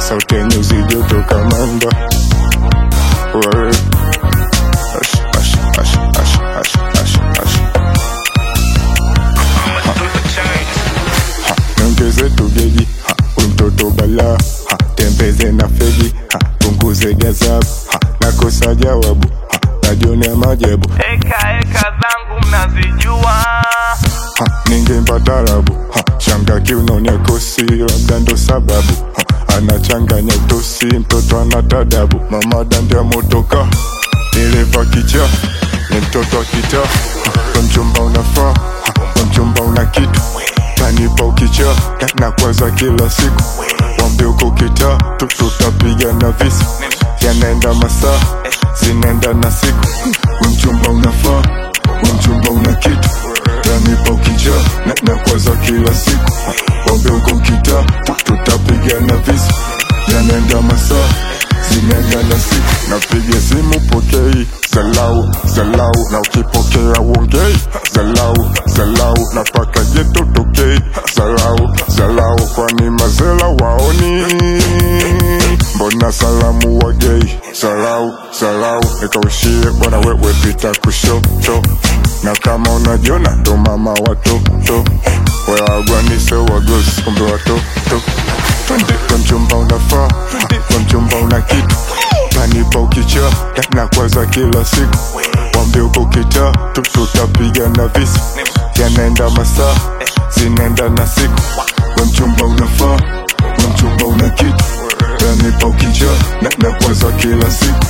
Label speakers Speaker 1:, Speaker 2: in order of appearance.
Speaker 1: sauti yenye uzito toka mamba Wewe. Ash, ash, ash, ash, ash, ash, ash. Ha, niongeze tugeji ha, we mtoto bala ha, tembeze na fegi ha, punguze gazabu ha, nakosa jawabu ha, najionea majabu
Speaker 2: Eka eka zangu mnazijua,
Speaker 1: ha, ningempa tarabu ha, shanga kiunonia kosi labda ndo sababu ha, anachanganya utosi mtoto ana tadabu mama dandia motoka dereva kicha ni mtoto wa kita ha, mchumba unafaa ha, mchumba una kitu tanipa ukicha na, na kwaza kila siku wambie uko kita tu- tutapiga na visi yanaenda masaa zinaenda na siku mchumba unafaa mchumba una kitu tanipa ukicha na, na kwaza kila siku wambie uko kita tu- tutapiga na visi yanaenda masaa zinaenda na siku napiga simu pokei zalau zalau na ukipokea uongei zalau zalau na paka jeto tokei zalau zalau kwani mazela waoni mbona salamu wagei zalau zalau nikaushie bwana wewe pita kushoto na kama unajiona ndo mama watoto weagwanise wagosi kumbe watoto twende kwa mchumba unafaa kwa mchumba una kitu panipa ukicha na- na kwaza kila siku wambie uko kita tu- tutapiga na visi yanaenda masaa zinaenda na siku we mchumba unafaa we mchumba una kitu panipa ukicha na, na kwaza kila siku